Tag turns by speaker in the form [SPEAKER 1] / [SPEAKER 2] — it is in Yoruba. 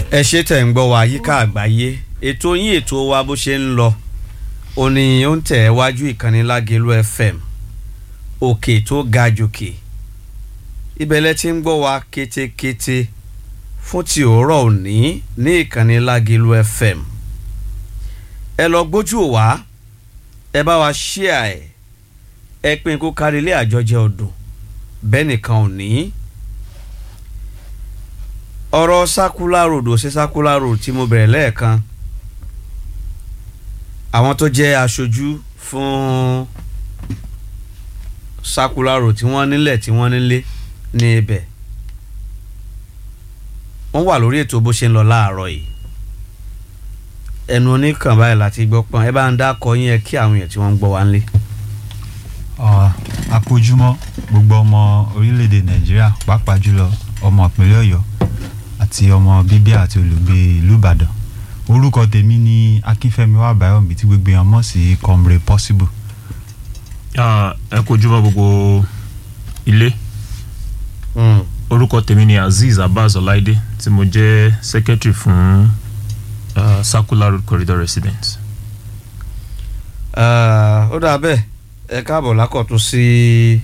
[SPEAKER 1] ẹ ṣe tẹ̀ ń gbọ́ wa yíká àgbáyé ètò yín ètò wa bó ṣe ń lọ ó ní ó ń tẹ̀ wájú ìkànnì Lágelú FM òkè tó ga jòkè ibẹ̀lẹ̀ tí ń gbọ́ wa kétékété fún ti òórọ̀ òní ní ìkànnì Lágelú FM ẹ lọ gbójú wa ẹ bá wa ṣíà ẹ ẹ pín kó kárí ilé àjọjẹ ọdún bẹ́ẹ̀ nìkan ò ní ọ̀rọ̀ circular road ò sí circular road tí mo bẹ̀rẹ̀ lẹ́ẹ̀kan àwọn tó jẹ́ aṣojú fún circular road tí wọ́n nílẹ̀ tí wọ́n nílé ní ibẹ̀ wọ́n wà lórí ètò bó ṣe ń lọ láàárọ̀ yìí ẹnu oníkàn báyìí láti gbọ́ pọ́n ẹ bá ń dákọ yín ẹ kí àwọn èèyàn tí wọ́n ń gbọ́ wá ń lé.
[SPEAKER 2] àkójúmọ́ gbogbo ọmọ orílẹ̀-èdè nàìjíríà pàápàá jùlọ ọmọ ìpínlẹ̀ ọ̀yọ́ àti ọmọ bíbí àti olùgbé ìlú ìbàdàn orúkọ tèmi ni akínfẹ́mi wàbáyọ̀mí tí gbogbo èèyàn mọ̀ sí comrade possible.
[SPEAKER 3] ẹ kojúmọ́ gbogbo ilé orúkọ tèmi ni azeez abbas ọláìdé tí mo jẹ́ secretary fún uh, circular road corridor residents.
[SPEAKER 1] ó dà bẹ́ẹ̀ ẹ káàbọ̀ lákọ̀tún sí